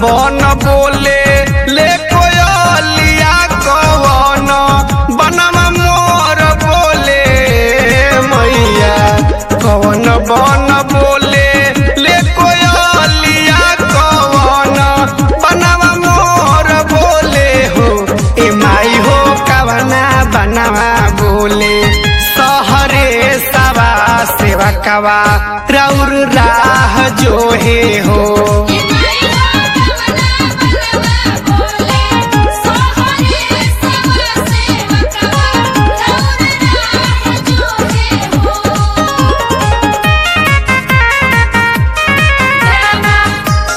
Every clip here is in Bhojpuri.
बन बोले ले कोयलिया कवन बनवा मोर बोले मैया कवन बन बोले ले कोयलिया कवन बनवा मोर बोले हो ए माई हो कवना बनवा बोले सहरे सवा सेवा कवा रौर राह जो हे हो ये माई हो कवना बनवा बोले सोहरे सवा सेवकवा रौर राह जो है हो जय मां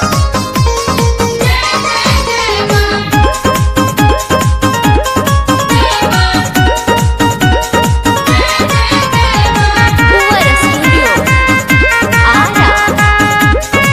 जय जय जय मां जय मां Fuera Studio. Ara.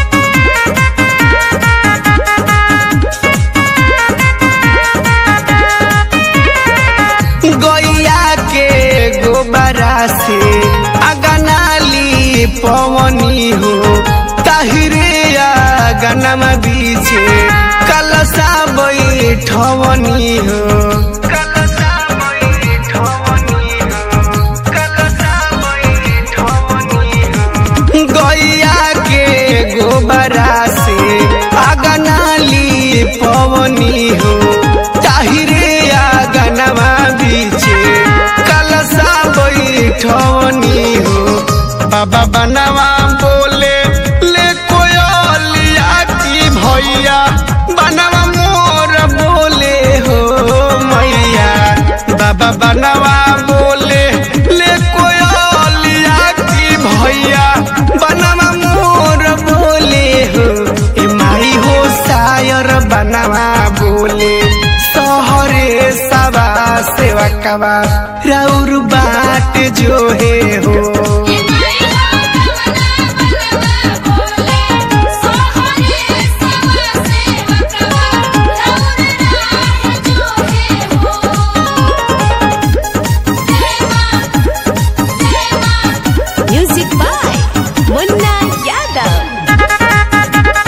गैया के गोबरा से अगनाली पवनी हो ताहिरे गनमा बीचे कलसा बैठवनी हो कलसा बैठवनी हो कलसा बैठवनी हो गैया के गोबरा से अगनाली पवनी हो ताहिरे गनवा बीचे कलसा बैठवनी हो बाबा बनवा बोले ले कोयलिया की भैया बनवा मोर बोले हो मैया बाबा बनवा बोले ले कोयलिया की भैया बनवा मोर बोले हो ए माई हो शायर बनवा बोले सहरे सवा सेवा कवा रौर बाट जो हे हो ये माई हो कवना बनवा बोले सोहरे सवा सेवकवा रौर राह जो है हो जय मां जय मां Music by Munna Yadav.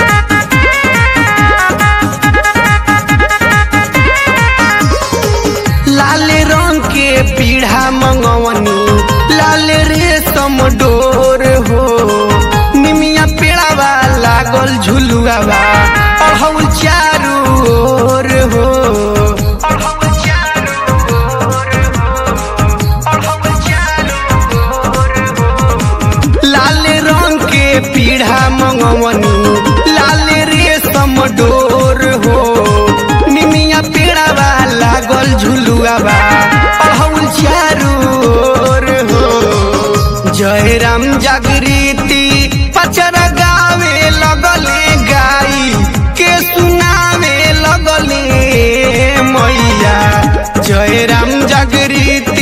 लाल रंग के पीढ़ा मंगवनी लाल रेशम डोर हो निमिया पेड़ावा लागल झुलुआवा अढ़ौल चारू ओर हो अढ़ौल चारू ओर हो अढ़ौल चारू ओर हो लाल रंग के पीढ़ा मंगवनी लाल रेशम डोर हो निमिया पेड़ावा लागल झुलुआवा अढ़ौल चारू ओर हो जय राम जागृति पचर गावे लगले गाई के सुनावे लगले मैया जय राम जागृति